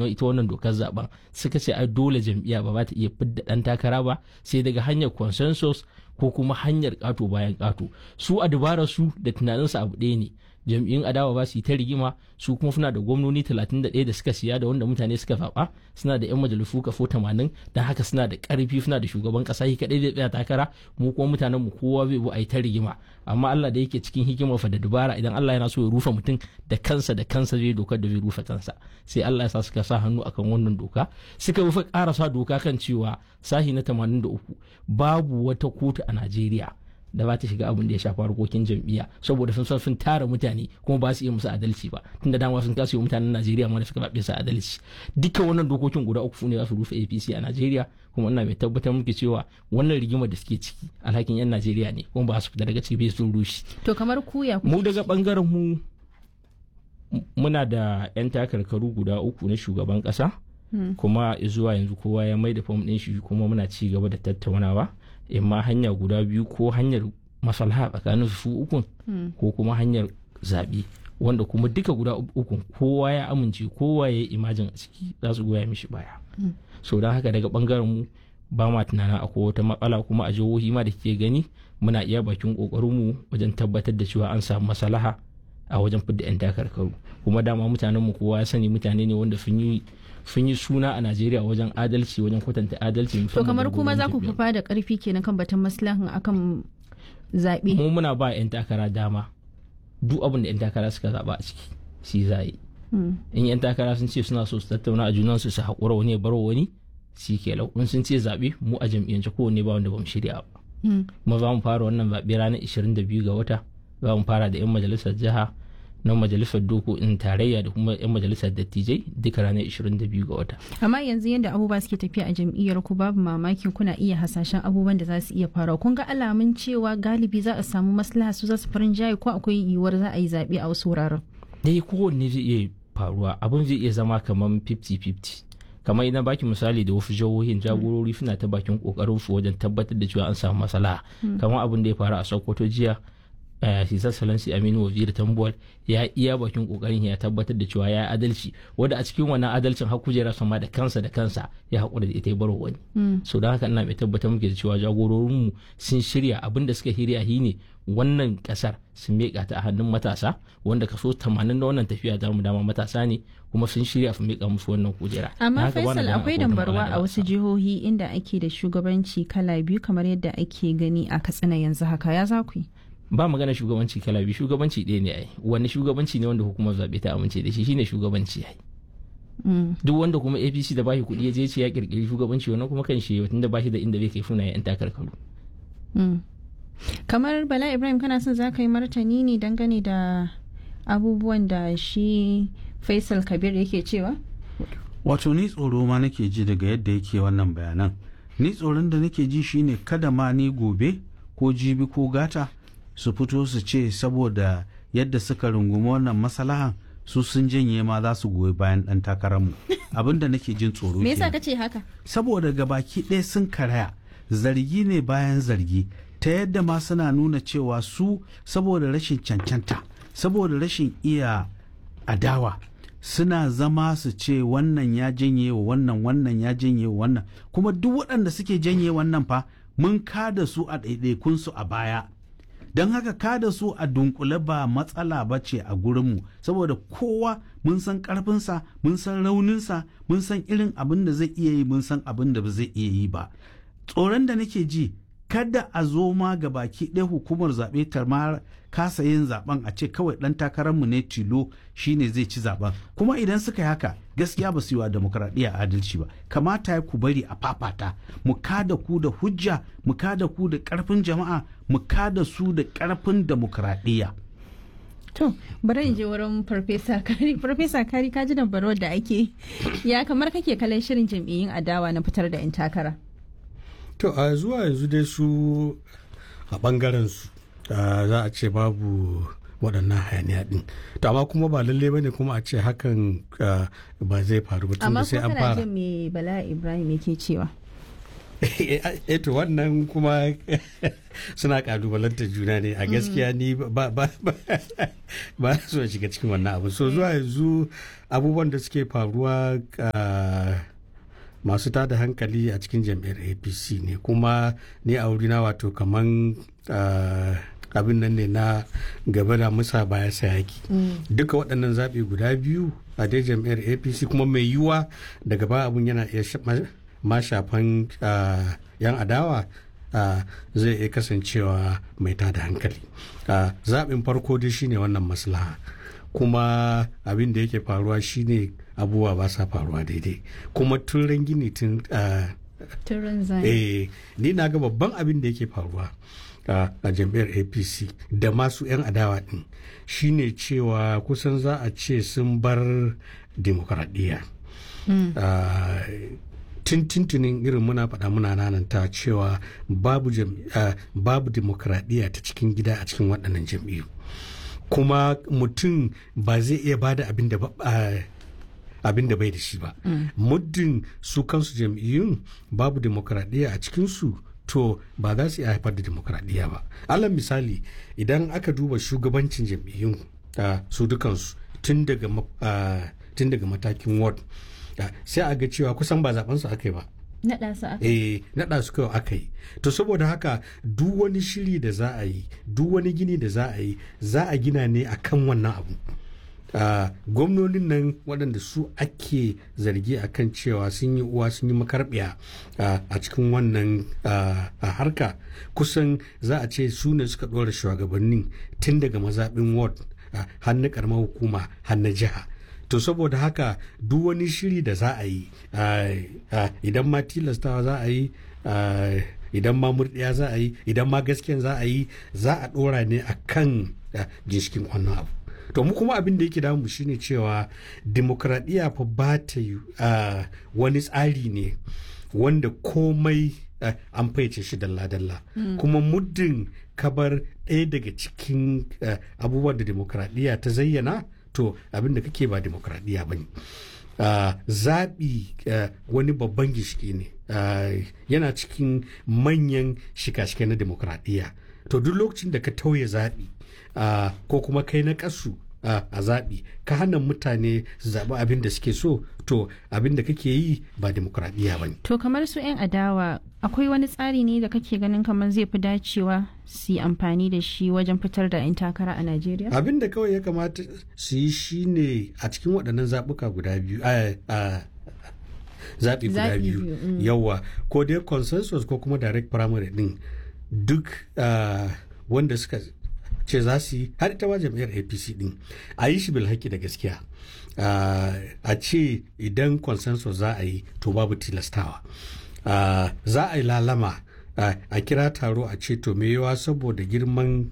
na ita wannan dokar zaben suka ce ai dole jam'iyya ba za ta iya fidda dan takara ba sai daga hanyar consensus ko kuma hanyar kato bayan kato su a dabarar su da tunaninsu abu ɗaya ne jam'iyyun adawa ba su yi ta rigima su kuma suna da gwamnoni 31 da suka siya da wanda mutane suka zaɓa suna da 'yan majalisu kafo 80 don haka suna da ƙarfi suna da shugaban ƙasa shi kaɗai zai tsaya takara mu kuma mutanen mu kowa zai bu a yi ta rigima amma Allah da yake cikin hikimar fa da dubara idan Allah yana so ya rufe mutum da kansa da kansa zai dokar da zai rufe kansa sai Allah ya sa suka sa hannu akan wannan doka suka rufe ƙarasa doka kan cewa sahi na 83 babu wata kotu a Najeriya da ba ta shiga abin da ya shafi harkokin jam'iyya saboda sun san sun tara mutane kuma ba su iya musu adalci ba tunda dama sun kasa yi mutanen Najeriya ma da suka zaɓe su adalci dukkan wannan dokokin guda uku ne za su rufe APC a Najeriya kuma ina mai tabbatar muke cewa wannan rigimar da suke ciki alhakin yan Najeriya ne kuma ba su fita daga ciki sun rushe to kamar kuya mu daga bangaren mu muna da yan takarkaru guda uku na shugaban kasa kuma zuwa yanzu kowa ya mai da fom ɗin shi kuma muna ci gaba da tattaunawa imma hanya guda biyu ko hanyar maslaha tsakanin su ukun ko kuma hanyar zaɓe wanda kuma duka guda ukun kowa ya amince kowa ya yi imajin a ciki za su goya mishi baya so don haka daga bangaren mu ba ma tunanin akwai wata matsala kuma a jihohi ma da ke gani muna iya bakin mu wajen tabbatar da cewa an samu maslaha a wajen fidda 'yan takarkaru kuma dama mutanen mu kowa ya sani mutane ne wanda sun yi sun yi suna a Najeriya wajen adalci wajen kwatanta adalci to kamar kuma za ku fufa da karfi kenan kan batun maslahan akan zaɓe mu muna ba 'yan takara dama duk abin da 'yan takara suka zaɓa a ciki shi za yi in 'yan takara sun ce suna so su tattauna a junansu su haƙura wani ya bar wani shi ke lau in sun ce zaɓe mu a jam'iyyance kowanne ba wanda ba mu shirya ba kuma za mu fara wannan zaɓe ranar 22 ga wata za mu fara da 'yan majalisar jiha na majalisar dokokin tarayya da kuma 'yan majalisar dattijai duka ranar 22 ga wata. amma yanzu yadda abubuwa suke tafiya a jam'iyyar ku babu mamaki kuna iya hasashen abubuwan da za su iya faruwa kun ga alamun cewa galibi za a samu maslaha su za su farin jaye ko akwai yiwuwar za a yi zaɓe a wasu wuraren. dai kowanne zai iya faruwa abin zai iya zama kamar 50-50 kamar idan baki misali da wasu jihohin jagorori suna ta bakin kokarin su wajen tabbatar da cewa an samu maslaha kamar abin da ya faru a sokoto jiya His Excellency Aminu Waziri Tambuwal ya iya bakin kokarin ya tabbatar da cewa ya adalci wanda a cikin wannan adalcin har kujera sama da kansa da kansa ya haƙura da ita ya baro wani. So don haka ina mai tabbatar muke da cewa jagororinmu sun shirya abin da suka shirya shi ne wannan kasar sun miƙa ta a hannun matasa wanda kaso 80 na wannan tafiya ta mu dama matasa ne kuma sun shirya su miƙa musu wannan kujera. Amma Faisal akwai dambarwa a wasu jihohi inda ake da shugabanci kala biyu kamar yadda ake gani a Katsina yanzu haka ya za ku yi. ba magana shugabanci kala biyu shugabanci ɗaya ne ai wani shugabanci ne wanda hukumar zaɓe ta amince da shi shine shugabanci ai duk wanda kuma apc da bashi kuɗi ya je ce ya kirkiri shugabanci wannan kuma kan shi tunda bashi da inda bai kai funa yan takarkaru kamar bala ibrahim kana son za ka yi martani ne dangane da abubuwan da shi faisal kabir yake cewa wato ni tsoro ma nake ji daga yadda yake wannan bayanan ni tsoron da nake ji shine kada ma ni gobe ko jibi ko gata su fito su ce saboda yadda suka rungumi wannan masalahan su sun janye ma za su goyi bayan dan takararmu abin da nake jin tsoro me yasa kace haka saboda gabaki ɗaya sun karaya zargi ne bayan zargi ta yadda ma suna nuna cewa su saboda rashin cancanta saboda rashin iya adawa suna zama su ce wannan ya janye wa wannan wannan ya janye wa wannan kuma duk waɗanda suke janye wannan fa mun kada su a ɗaiɗaikunsu a baya don haka kada su a dunkule ba matsala ba ce a gurinmu saboda kowa mun san karfinsa mun san rauninsa mun san irin abin da zai iya yi mun san abin da ba zai iya yi ba tsoron da nake ji kada a zo ma ga baki ɗaya hukumar zaɓe ta ma kasa yin zaɓen a ce kawai ɗan takararmu ne tilo shine zai ci zaɓen kuma idan suka yi haka gaskiya ba su yi wa demokradiyya adalci ba kamata ya ku bari a fafata mu kada ku da hujja mu kada ku da ƙarfin jama'a mu kada su da ƙarfin demokradiyya To, bari in je wurin Farfesa Kari. Farfesa Kari ka ji dambarwar da ake ya kamar kake kallon shirin jam'iyyun adawa na fitar da 'yan takara. To, a zuwa yanzu dai su a bangaren su za a ce babu waɗannan hayaniya ɗin. To, amma kuma ba lalle bane kuma a ce hakan ba zai faru ba tunda sai an fara. Amma kuma me Bala Ibrahim yake cewa? eto wannan kuma suna kalubalantar juna ne a gaskiya ni ba ba ba so shiga cikin wannan abu so zuwa yanzu abubuwan da suke faruwa masu tada hankali a cikin jam'iyyar apc ne kuma ni a wurina wato kaman abin nan ne na gaba da musa baya sayaki duka waɗannan zaɓe guda biyu a dai jam'iyyar apc kuma mai yiwuwa daga ba abun yana iya ma shafan yan adawa zai iya kasancewa mai tada hankali zaɓin farko dai shine wannan maslaha kuma abin da yake faruwa shine abubuwa ba sa faruwa daidai kuma tun gini tun eh ni na ga babban abin da yake faruwa a jam'iyyar apc da masu 'yan adawa din shine cewa kusan za a ce sun bar demokradiyya tuntuntunin irin muna faɗa muna nananta cewa babu babu demokradiyya ta cikin gida a cikin waɗannan jam'iyyu kuma mutum ba zai iya bada abin da abin da bai da shi ba muddin su kansu jam'iyyun babu demokradiyya a cikinsu to ba za su iya haifar da demokradiyya ba alal misali idan aka duba shugabancin jam'iyyun su dukansu tun daga matakin ward sai a ga cewa kusan ba zaben su aka yi ba naɗa su aka eh naɗa su kawai aka yi to saboda haka duk wani shiri da za a yi duk wani gini da za a yi za a gina ne akan wannan abu Uh, gwamnonin nan waɗanda su ake zargi a kan cewa sun yi uwa sun yi makarbiya uh, a cikin wannan uh, harka kusan za a ce su ne suka ɗora shugabannin tun daga mazaɓin ward har na ƙaramar hukuma har na jiha to saboda haka duk wani shiri da za a yi idan ma tilastawa za a yi idan ma murɗiya za a yi idan ma gaskiyan za a yi za a ɗora ne a kan ginshikin wannan abu to mu kuma abin da yake damu shine cewa demokradiyya fa ba ta yi wani tsari ne wanda komai an faice shi dalla-dalla kuma muddin kabar ɗaya daga cikin abubuwan da demokradiyya ta zayyana to abin da kake ba demokradiyya ba ne zaɓi wani babban gishiki ne yana cikin manyan shika-shika na demokradiyya to duk lokacin da ka tauye zaɓi ko kuma kai na ƙasu a zaɓi ka hana mutane su zaɓi abin da suke so to abin da kake yi ba demokuraɗiyya ba ne. To kamar su 'yan adawa akwai wani tsari ne da kake ganin kamar zai fi dacewa su yi amfani da shi wajen fitar da 'yan takara a Najeriya? Abin da kawai ya kamata su yi shi ne a cikin waɗannan zaɓuka guda biyu zaɓi guda biyu yawa ko dai consensus ko kuma direct primary ɗin duk wanda suka ce za su yi har ita ma jam'iyyar apc din a yi shi bilhaki da gaskiya a ce idan consensus za a yi to babu tilastawa za a yi lalama a kira taro a ce to me yawa saboda girman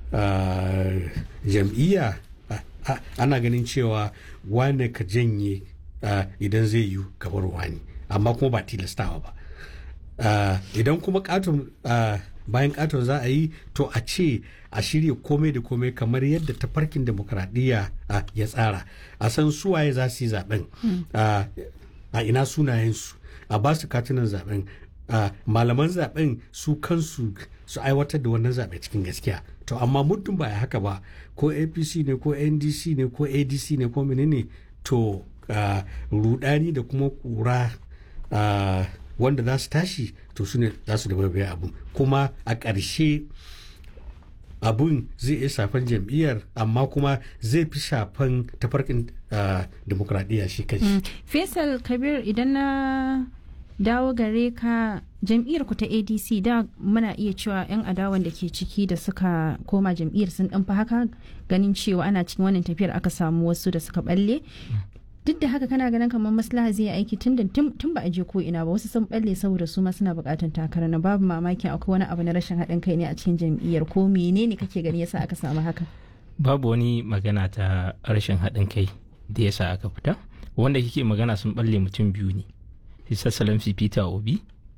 jam'iyya ana ganin cewa wane ka janye idan zai yi gabar wani amma kuma ba tilastawa ba idan kuma katon bayan katon za a yi to a ce a shirya komai da komai kamar yadda tafarkin demokradiyya ya tsara a san suwaye za su yi zaben a ina sunayensu a ba su katunan zaben malaman zaben su kansu su aiwatar da wannan zaɓe cikin gaskiya to amma muddin ba haka ba ko apc ne ko ndc ne ko adc ne ko menene to rudani da kuma kura wanda za su tashi to su ne za su da bai abu kuma a ƙarshe abun zai iya shafan jam'iyyar amma kuma zai fi shafan tafarkin demokradiyya shi kai faisal kabir idan na dawo gare ka jam'iyyar ku ta adc da muna iya cewa 'yan adawan da ke ciki da suka koma jam'iyyar sun dan haka ganin cewa ana cikin wannan tafiyar aka samu wasu da suka balle duk da haka kana ganin kamar maslaha zai aiki tun da tun ba a je ko ina ba wasu sun balle saboda su ma suna bukatan takara na babu mamakin akwai wani abu na rashin haɗin kai ne a cikin jam'iyyar ko menene kake gani yasa aka samu haka babu wani magana ta rashin haɗin kai da yasa aka fita wanda kike magana sun balle mutum biyu ne Hisa Salamsi Peter Obi